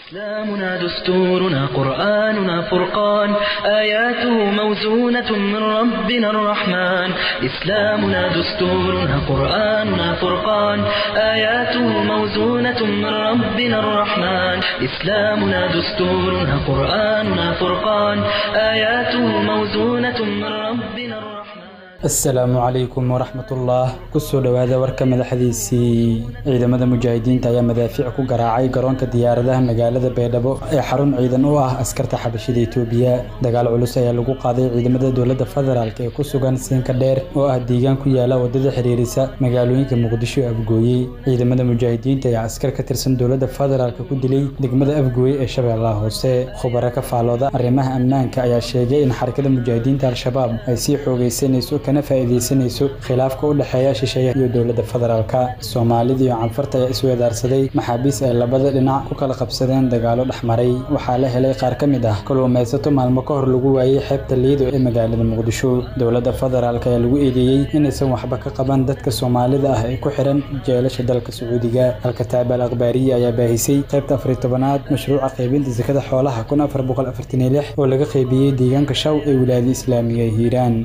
إسلامنا دستورنا قرآننا فرقان آياته موزونة من ربنا الرحمن إسلامنا دستورنا قرآننا فرقان آياته موزونة من ربنا الرحمن إسلامنا دستورنا قرآننا فرقان آياته موزونة من ربنا الرحمن asalaamu calaykum waraxmatullah kusoo dhowaada warka madaxdiisii ciidamada mujaahidiinta ayaa madaafiic ku garaacay garoonka diyaaradaha magaalada baydhabo ee xarun ciidan u ah askarta xabashida itoobiya dagaal culus ayaa lagu qaaday ciidamada dowladda federaalk ee ku sugan siinka dheer oo ah deegaan ku yaala wadada xiriirisa magaalooyinka muqdisho ee afgooye ciidamada mujaahidiinta ayaa askar ka tirsan dowladda federaalk ku dilay degmada afgooye ee shabeellaha hoose khubaro ka faalooda arrimaha ammaanka ayaa sheegay in xarakada mujaahidiinta al-shabaab ay sii xoogaysanayso kana faa'iidaysanayso khilaafka u dhexeeya shisheeyaha iyo dowladda federaalka soomaalida iyo canfarta ayaa isweedaarsaday maxaabiis ay labada dhinac ku kala qabsadeen dagaalo dhexmaray waxaa la helay qaar ka mid ah kalluumaysato maalmo ka hor lagu waayey xeebta liido ee magaalada muqdisho dowladda federaalk ayaa lagu eedeeyey inaysan waxba ka qaban dadka soomaalida ah ee ku xiran jeelasha dalka sacuudiga halka taabal akhbaariya ayaa baahisay qaybta afariy tobanaad mashruuca qaybinta sakada xoolaha kun afar boqol afartan iyo lix oo laga qaybiyey deegaanka shaw ee wilaayada islaamiga ee hiiraan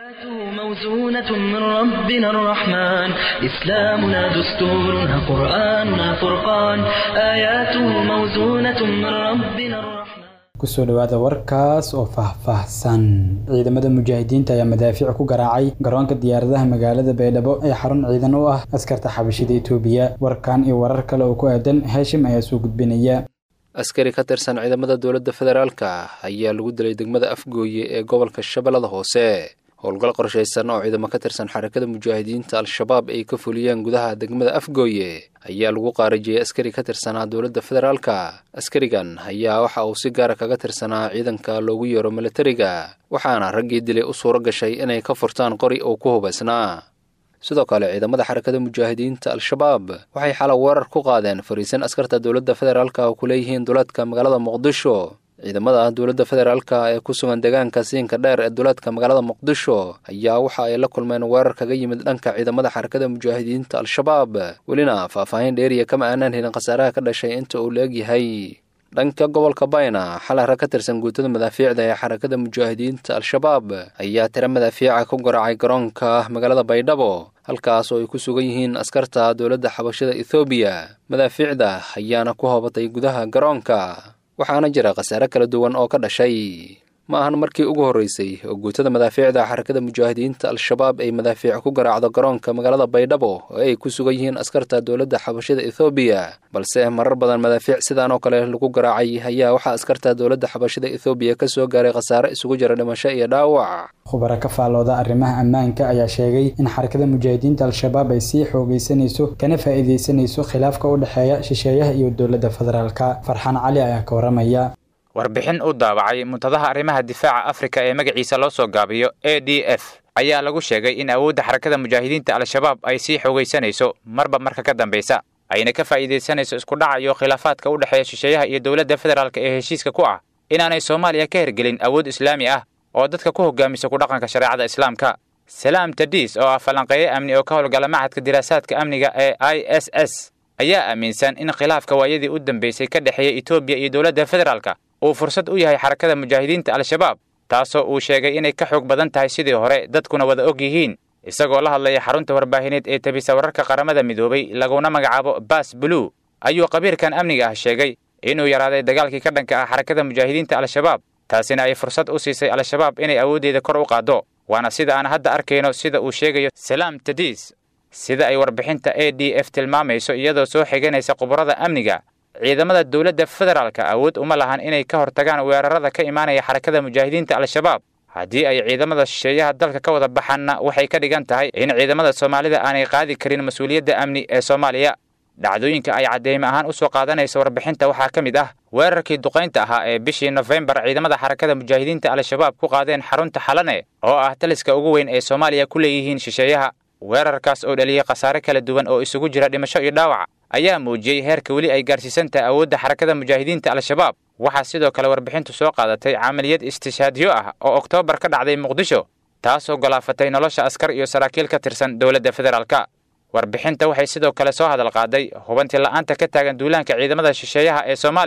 موزونة من ربنا الرحمن إسلامنا دستورنا قرآننا فرقان آياته موزونة من ربنا الرحمن kusoo dhowaada warkaas oo faahfaahsan ciidamada mujaahidiinta ayaa madaafiic ku garaacay garoonka diyaaradaha magaalada baydhabo ee xarun ciidan u ah askarta xabashida itoobiya warkan iyo warar kale oo ku aadan heeshim ayaa soo gudbinaya askari ka tirsan ciidamada dowladda federaalka ayaa lagu dilay degmada afgooye ee gobolka shabeellada hoose howlgal qorshaysan oo ciidamo ka tirsan xarakada mujaahidiinta al-shabaab ay ka fuliyeen gudaha degmada afgooye ayaa lagu qaarajiyey askari ka tirsanaa dowladda federaalka askarigan ayaa waxa uu si gaara kaga tirsanaa ciidanka loogu yeero militariga waxaana raggii dilay u suuro gashay inay ka furtaan qori uu ku hubaysnaa sidoo kale ciidamada xarakada mujaahidiinta al-shabaab waxay xala weerar ku qaadeen fariisan askarta dowladda federaalka oo ku leeyihiin duleedka magaalada muqdisho ciidamada dowladda federaalka ee ku sugan deegaanka siinka dheer ee duleedka magaalada muqdisho ayaa waxa ay la kulmeen weerar kaga yimid dhanka ciidamada xarakada mujaahidiinta al-shabaab welina faahfaahin dheeriya kama aanaan helin khasaaraha ka dhashay inta uu la egyahay dhanka gobolka bayna xalay rag ka tirsan guutada madaafiicda ee xarakada mujaahidiinta al-shabaab ayaa tiro madaafiica ku garaacay garoonka magaalada baydhabo halkaas oo ay ku sugan yihiin askarta dowladda xabashada ethoobiya madaafiicda ayaana ku hoobatay gudaha garoonka waxaana jira khasaare kala duwan oo ka dhashay ma ahan markii ugu horreysay oo guutada madaafiicda xarakada mujaahidiinta al-shabaab ay madaafiic ku garaacdo garoonka magaalada baydhabo oo ay ku sugan yihiin askarta dowladda xabashada ethoobiya balse marar badan madaafiic sidaan oo kale lagu garaacay ayaa waxaa askarta dowladda xabashada ethoobiya ka soo gaaray khasaare isugu jira dhimasho iyo dhaawac khubaro ka faalooda arrimaha ammaanka ayaa sheegay in xarakada mujaahidiinta al-shabaab ay sii xoogaysanayso kana faa'iidaysanayso khilaafka u dhexeeya shisheeyaha iyo dowladda federaalka farxaan cali ayaa ka waramaya warbixin u daabacay muntadaha arrimaha difaaca afrika ee magaciisa loo soo gaabiyo a d f ayaa lagu sheegay in awoodda xarakada mujaahidiinta al-shabaab ay sii xoogaysanayso marba marka ka dambaysa ayna ka faa'iidaysanayso isku dhaca iyo khilaafaadka u dhexeeya shisheeyaha iyo dowladda federaalka ee heshiiska ku ah inaanay soomaaliya ka hergelin awood islaami ah oo dadka ku hogaamisa ku dhaqanka shareecada islaamka salaam tadis oo ah falanqeeye amni oo ka howlgala machadka diraasaadka amniga ee i s s ayaa aaminsan in khilaafka waayadii u dambeysay ka dhexeeya etoobiya iyo dowladda federaalka uu fursad u yahay xarakada mujaahidiinta al-shabaab taasoo uu sheegay inay ka xoog badan tahay sidii hore dadkuna wada og yihiin isagoo la hadlaya xarunta warbaahineed ee tabisa wararka qaramada midoobay laguna magacaabo bas blue ayuu qabiirkan amniga ah sheegay inuu yaraaday dagaalkii ka dhanka ah xarakada mujaahidiinta al-shabaab taasina ay fursad u siisay al-shabaab inay awooddeeda kor u qaaddo waana sida aan hadda arkayno sida uu sheegayo salaam tadis sida ay warbixinta a d f tilmaamayso iyadoo soo xiganaysa khubarada amniga ciidamada dowladda federaalka awood uma lahan inay ka hortagaan weerarada ka imaanaya xarakada mujaahidiinta al-shabaab haddii ay ciidamada shisheeyaha dalka ka wada baxaanna waxay ka dhigan tahay in ciidamada soomaalida aanay qaadi karin mas-uuliyadda amni ee soomaaliya dhacdooyinka ay cadeyme ahaan u soo qaadanaysa warbixinta waxaa ka mid ah weerarkii duqaynta ahaa ee bishii nofembar ciidamada xarakada mujaahidiinta al-shabaab ku qaadeen xarunta xalane oo ah taliska ugu weyn ee soomaaliya ku leeyihiin shisheeyaha weerarkaas oo dhaliyey khasaare kala duwan oo isugu jira dhimasho iyo dhaawac ayaa muujiyey heerka weli ay gaarsiisan tahay awoodda xarakada mujaahidiinta al-shabaab waxaa sidoo kale warbixintu soo qaadatay camaliyad istishaadyo ah oo oktoobar ka dhacday muqdisho taasoo golaafatay nolosha askar iyo saraakiil ka tirsan dowladda federaalka warbixinta waxay sidoo kale soo hadal qaaday hubanti la'aanta ka taagan duulaanka ciidamada shisheeyaha ee soomaaliya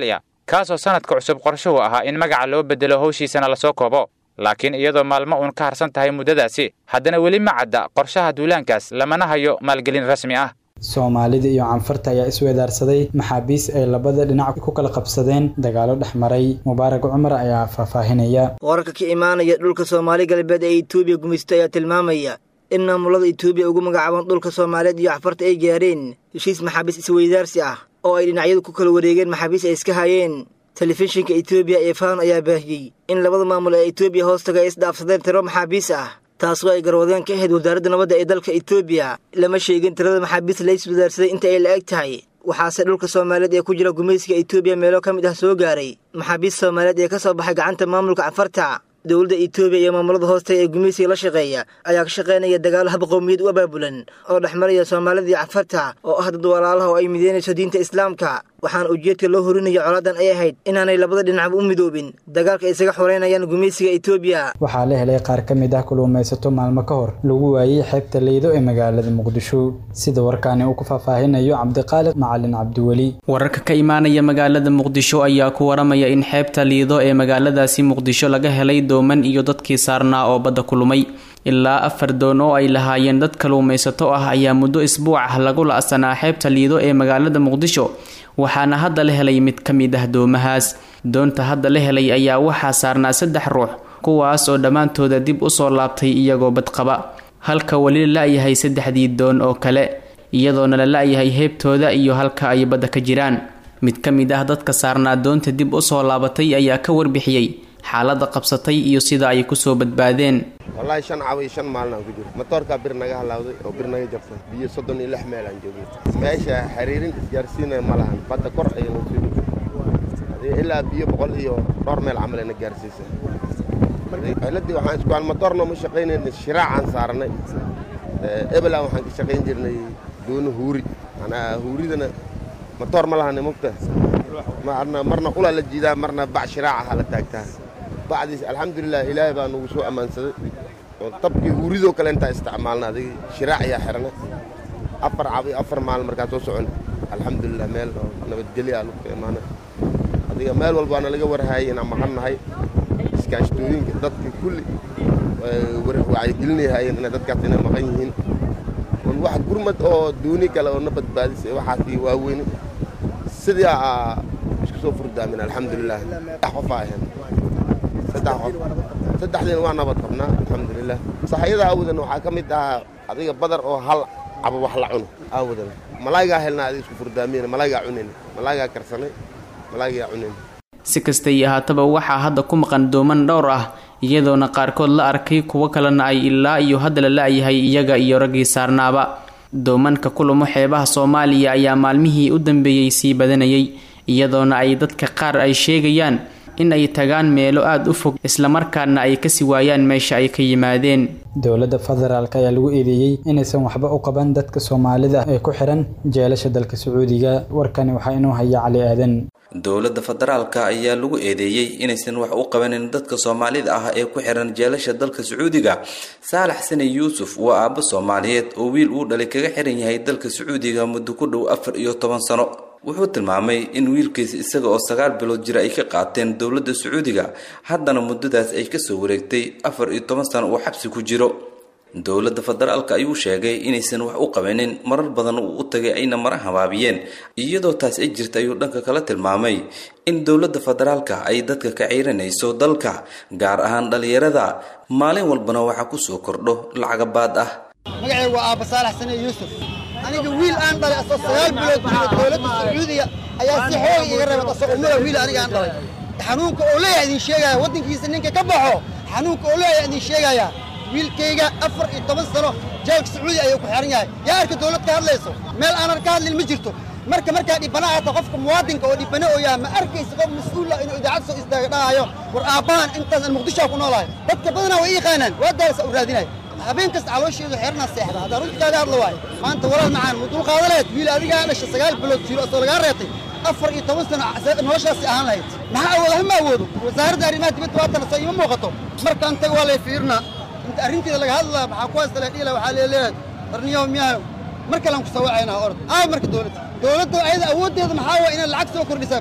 kaasoo sanadka cusub qorshuhu ahaa in magaca loo bedelo howshiisana lasoo koobo laakiin iyadoo maalmo uun ka harsan tahay muddadaasi haddana weli ma cadda qorshaha duulaankaas lamana hayo maalgelin rasmi ah soomaalida iyo canfarta ayaa iswedaarsaday maxaabiis ay labada dhinac ku kala qabsadeen dagaalo dhex maray mubaarak cumar ayaa faahfaahinaya wararka ka imaanaya dhulka soomaali galbeed ee etoobiya gumaysto ayaa tilmaamaya in maamulada etoobiya ugu magacaaban dhulka soomaaliyeed iyo canfarta ay gaareen heshiis maxaabiis isweydaarsi ah oo ay dhinacyadu ku kala wareegeen maxaabiis ay iska hayeen telefishinka etoobiya ee faan ayaa baahiyey in labada maamul ee etoobiya hoostaga ay isdhaafsadeen tiro maxaabiis ah taasoo ay garwadeen ka ahayd wasaaradda nabadda ee dalka etoobiya lama sheegin tirada maxaabiista la iswadaarsaday inta ay la eg tahay waxaase dhulka soomaaliyeed ee ku jira gumaysiga etoobiya meelo ka mid ah soo gaaray maxaabiist soomaaliyeed ee ka soo baxay gacanta maamulka canfarta dowladda etoobiya iyo maamulada hoostaga ee gumaysiga la shaqeeya ayaa ka shaqaynaya dagaalo hab qowmiyad u abaabulan oo dhex maraya soomaalida iyo canfarta oo ah dad walaalaha oo ay mideynayso diinta islaamka waxaana ujeedka loo horinaya colaadan ay ahayd inaanay labada dhinacba u midoobin dagaalka ay isaga xoreynayaan gumaysiga etoobiya waxaa la helay qaar ka mid ah kuluumaysato maalmo ka hor lagu waayey xeebta leydo ee magaalada muqdisho sida warkaani uu ku faahfaahinayo cabdiqaaliq macalin cabdiweli wararka ka imaanaya magaalada muqdisho ayaa ku waramaya in xeebta liido ee magaaladaasi muqdisho laga helay dooman iyo dadkii saarnaa oo badda kulumay ilaa afar doon oo ay lahaayeen dad kaluumaysato ah ayaa muddo isbuuc ah lagu la-sanaa xeebta liido ee magaalada muqdisho waxaana hadda la helay mid ka mid ah doomahaas doonta hadda la helay ayaa waxaa saarnaa saddex ruux kuwaas oo dhammaantooda dib usoo laabtay iyagoo badqaba halka weli la la-yahay saddexdii doon oo kale iyadoona la la-yahay heebtooda iyo halka ay badda ka jiraan mid ka mid ah dadka saarnaa doonta dib usoo laabatay ayaa ka warbixiyey xaaladda qabsatay iyo sida ay kusoo badbaadeen wallaahi shan cawa iyo shan maalin aan ku jiro matoorkaa bir naga halaawday oo bir naga jabtay biyo soddon iyo lix meel aan joogay meesha xiriirin isgaarsiinaya ma lahan badda kor ayayna soo dhigay ilaa biyo boqol iyo dhowr meel camal ayna gaarsiisay ciladii waxaan isku matoorna ma shaqaynayna shiraacaan saarnay ebelan waxaan ka shaqayn jirnay doono huuri manaa huuridana matoor ma lahani mugta marna qulaa la jiidaa marna bac shiraacaha la taagtaa bacdiis alxamdulilah ilaahay baa nagu soo ammaansaday oo tabkii huuridoo kale intaa isticmaalna adig shiraac ayaa xirnay afar cab iyo afar maalin markaa soo socon alxamdulilah meel oo nabadgelya lagu ka imaanay adiga meel walbaana laga warhaayay inaan maqannahay iskaashtooyinka dadka kulli wacyigelinayhaayeen inay dadkaas inay maqan yihiin un wax gurmad oo duuni kale oo na badbaadisay waxaasi waaweyni sidii aa isku soo furdaamin alxamdulilah saddex qofaa ahayn saddex qof saddexdiina waa nabad qabnaa alxamdulilah saxayada aawadan waxaa ka mid ahaa adiga badar oo hal cabo wax la cuno aawadan malaayigaa helnaa adiga isku furdaamiyena malaayigaa cunayn malaayigaa karsanay malaayigaa cunayn si kastay ahaataba waxaa hadda ku maqan dooman dhowr ah iyadoona qaarkood la arkay kuwo kalena ay ilaa iyo hadda la la-yahay iyaga iyo raggii saarnaaba doomanka kulumo xeebaha soomaaliya ayaa maalmihii u dambeeyey sii badanayay iyadoona ay dadka qaar ay sheegayaan in ay tagaan meelo aada u fog islamarkaana ay kasii waayaan meesha ay ka yimaadeen dowladda federaalk ayaa lagu eedeeyey inaysan waxba u qaban dadka soomaalida ee ku xiran jeelasha dalka sacuudiga warkani waxaa inuu haya cali aadan dowladda federaalka ayaa lagu eedeeyey inaysan wax u qabanin dadka soomaalida ah ee ku xiran jeelasha dalka sacuudiga saalax sane yuusuf waa aabbo soomaaliyeed oo wiil uu dhalay kaga xiran yahay dalka sacuudiga muddo ku dhow afar iyo toban sano wuxuu tilmaamay in wiilkiisa isaga oo sagaal bilood jira ay ka qaateen dowladda sacuudiga haddana muddadaas ay kasoo wareegtay afar iyo toban sano uu xabsi ku jiro dowladda federaalka ayuu sheegay inaysan wax u qabanin marar badan uu u tagay ayna mara habaabiyeen iyadoo taas ay jirta ayuu dhanka kala tilmaamay in dowladda federaalka ay dadka ka ciiranayso dalka gaar ahaan dhallinyarada maalin walbana waxaa kusoo kordho lacagabaad ah magacayga waa aabba saalax sane yuusuf aniga wiil aan dhalay asoo sagaal bilood jiro dowladda sacuudiga ayaa si xooga iga reebad asoo ummada wiil aniga aan dhalay xanuunka oo leeyahay idin sheegaya waddankiisa ninka ka baxo xanuunka oo leeyahay idin sheegaya wiilkayga afar iyo toban sano jeelka sacuudi ayuu ku xiran yahay yaa arka dowlad ka hadlayso meel aanan ka hadlin ma jirto marka markaa dhibana ahata qofka muwaadinka oo dhibana oo yaha ma arkaysa qof mas-uul ah inuu idaacad soo istaaga dhahayo war aabbahan intaas aan muqdishoa ku noolahay dadka badanaa way ii yaqaanaan waa daalasa u raadinaya habeen kasta caloosheedu xeernaa seexda haddaan runta kaaga hadla waayo maanta walaal macaan ma dulqaada lahayd wiil adigaa dhasha sagaal bilood jiro asoo lagaa reetay afar iyo toban sano noloshaasi ahaan lahayd maxaa awooda hama awoodo wasaaradda arrimaha dibadda waatana soo iima muuqato markaan taga waa lay fiirnaa inta arrinteeda laga hadlaa maxaa ku haysta ladhiila waxaa leeleeyahay qarniyow miyaanow mar kalean ku soo wacaynaa orod aay marka dowladda dowladda ayada awooddeeda maxaa waa inay lacag soo kordhisaa bas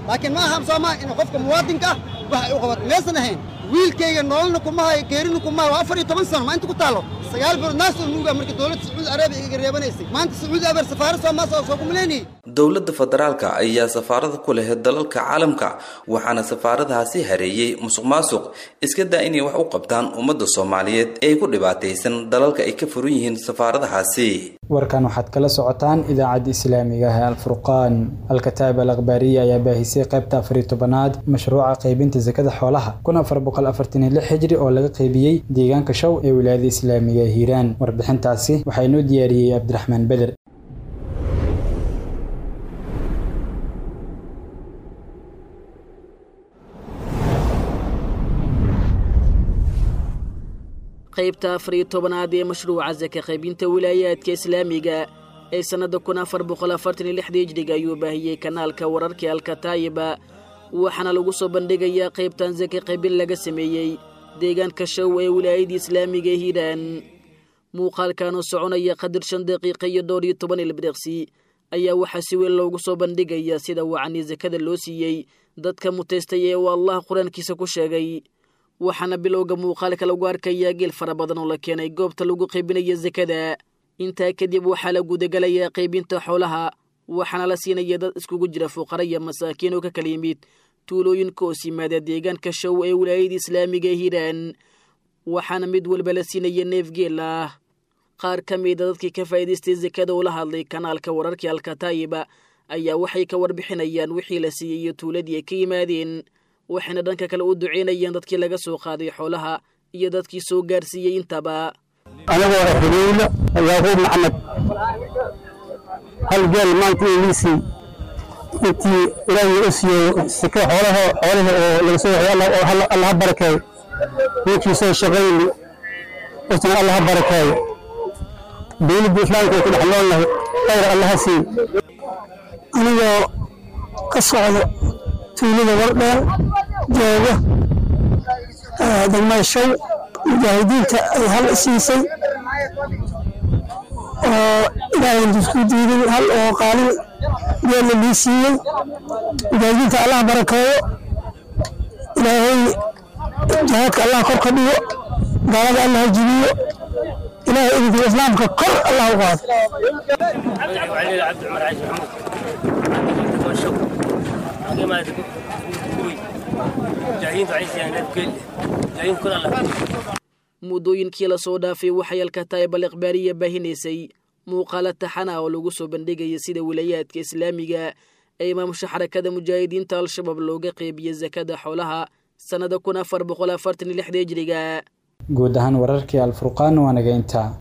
laakiin ma aha soomaa in qofka muwaadinka ah wax ay u qabato maysan ahayn wiilkayga nololna kuma hayo geerina kuma hayo waa afar iyo toban sano ma inta ku taallo sagaal bilood naas oo nuuga marka dowladda sacuudi arabiya igaga reebanaysay maanta sacuudi arabiya safaarad soomaa soo soo kumaleynayay dowladda federaalka ayaa safaarada ku leh dalalka caalamka waxaana safaaradahaasi hareeyey musuq maasuq iska daa inay wax u qabtaan ummadda soomaaliyeed ee ku dhibaataysan dalalka ay ka furan yihiin safaaradahaasi warkan waxaad kala socotaan idaacadda islaamiga ah ee alfurqaan alkataab al akhbaariya ayaa baahisay qaybta afariyo tobanaad mashruuca qaybinta sakada xoolaha kun afar boqol afartan iyo lix xijri oo laga qaybiyey deegaanka show ee wilaayada islaamiga ee hiiraan warbixintaasi waxaa inoo diyaariyey cabdiraxmaan beder qaybta afar iyo tobanaad ee mashruuca saka qaybinta wilaayaadka islaamiga ee sannadda kun afar boqol afartan iyo lixda hijriga ayuu baahiyey kanaalka wararka alkataayiba waxaana lagu soo bandhigayaa qaybtan saka qaybin laga sameeyey deegaanka show ee wilaayadda islaamiga ee hiiraan muuqaalkan oo soconaya qadir shan daqiiqa iyo dhowr iyo toban ilbiriqsi ayaa waxaa si weyn loogu soo bandhigayaa sida wacanii sakada loo siiyey dadka mutaystay ee uu allah qur-aankiisa ku sheegay waxaana bilowga muuqaalka lagu arkayaa geel fara badan oo la keenay goobta lagu qaybinaya sakada intaa kadib waxaa la gudagalayaa qaybinta xoolaha waxaana la siinaya dad iskugu jira fuqara iyo masaakiin oo ka kala yimid tuulooyinka hoos yimaada deegaanka show ee wilaayada islaamiga ee hiiraan waxaana mid walba la siinaya neef geel ah qaar ka mida dadkii ka faa'iidaystay sakada oo la hadlay kanaalka wararkii alkataayiba ayaa waxay ka warbixinayaan wixii la siiyey iyo tuuladii ay ka yimaadeen waxayna dhanka kale u duceynayaan dadkii laga soo qaaday xoolaha iyo dadkii soo gaarsiiyey intaba anigoo xiriirla yaaquub maxamed hal geel maanta iisii intii ilaahay u siiyey sika xoolaha xoolaha oo laga soo waxay allaha barakeeyo ninkii soo shaqayni usna allaha barakeeyo dowladda islaamka ku dhex noolnahay khayr allaha siiy anigoo ka socdo tuulada wardheer jooga degmada show mujaahidiinta ay hal siisay oo ilaahay isku diiday hal oo qaalin geella lii siiyey mujaahidiinta allah barakeeyo ilaahay jihaadka allah kor ka dhigo gaalada allah jibiyo ilaahay idinka islaamka kor allah u qaado muddooyinkii lasoo dhaafay waxay alkataayibal ikhbaariya baahinaysay muuqaalo taxana oo lagu soo bandhigaya sida wilayaadka islaamiga ee imaamusha xarakada mujaahidiinta al-shabaab looga qeybiyey sakada xoolaha sannada kun afar boqol afartan iyo lixda hijriga guud ahaan wararkii alfurqaan waa naga intaa